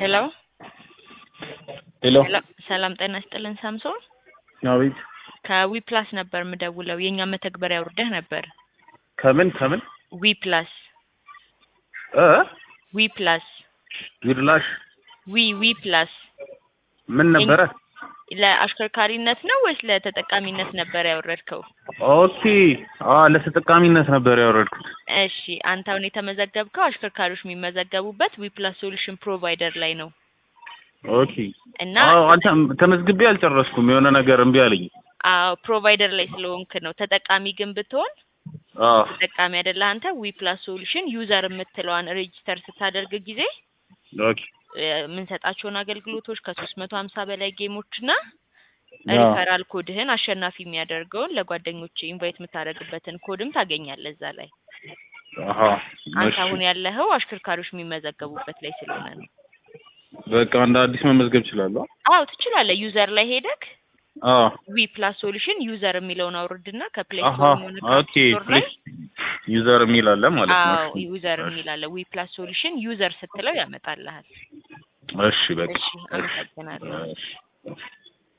ሄሎ ሄሎ ሄሎ ሰላም ጤና ይስጥልን ሳምሶን አቤት ከዊ ፕላስ ነበር የምደውለው የእኛ መተግበሪያ ውርደህ ነበር ከምን ከምን ዊ ፕላስ እ ዊ ፕላስ ዊድላሽ ዊ ዊ ፕላስ ምን ነበረ? ለአሽከርካሪነት ነው ወይስ ለተጠቃሚነት ነበር ያወረድከው? ኦኬ አ ለተጠቃሚነት ነበር ያወረድኩት። እሺ አንተ አሁን የተመዘገብከው አሽከርካሪዎች የሚመዘገቡበት ዊ ፕላስ ሶሉሽን ፕሮቫይደር ላይ ነው ኦኬ እና አዎ አንተ ተመዝግቤ አልጨረስኩም። የሆነ ነገር እምቢ አለኝ። አዎ ፕሮቫይደር ላይ ስለሆንክ ነው። ተጠቃሚ ግን ብትሆን አዎ ተጠቃሚ አይደለህ አንተ። ዊ ፕላስ ሶሉሽን ዩዘር የምትለዋን ሬጂስተር ስታደርግ ጊዜ ኦኬ እ የምንሰጣቸውን አገልግሎቶች ከሶስት መቶ ሀምሳ በላይ ጌሞች እና አዎ። ሪፈራል ኮድህን አሸናፊ የሚያደርገውን ለጓደኞች ኢንቫይት የምታደርግበትን ኮድም ታገኛለህ እዛ ላይ። አሃ አንተ እሺ አሁን ያለኸው አሽከርካሪዎች የሚመዘገቡበት ላይ ስለሆነ ነው። በቃ እንደ አዲስ መመዝገብ እችላለሁ። አዎ ትችላለህ። ዩዘር ላይ ሄደክ አዎ ዊ ፕላስ ሶሉሽን ዩዘር የሚለውን አውርድና ከፕሌይ አሃ ስቶር ሆነ ኦኬ ፕሌስ ዩዘር የሚል አለ ማለት ነው። አዎ ዩዘር የሚል አለ። ዊ ፕላስ ሶሉሽን ዩዘር ስትለው ያመጣልሃል። እሺ በቃ እሺ አመሰግናለሁ። እሺ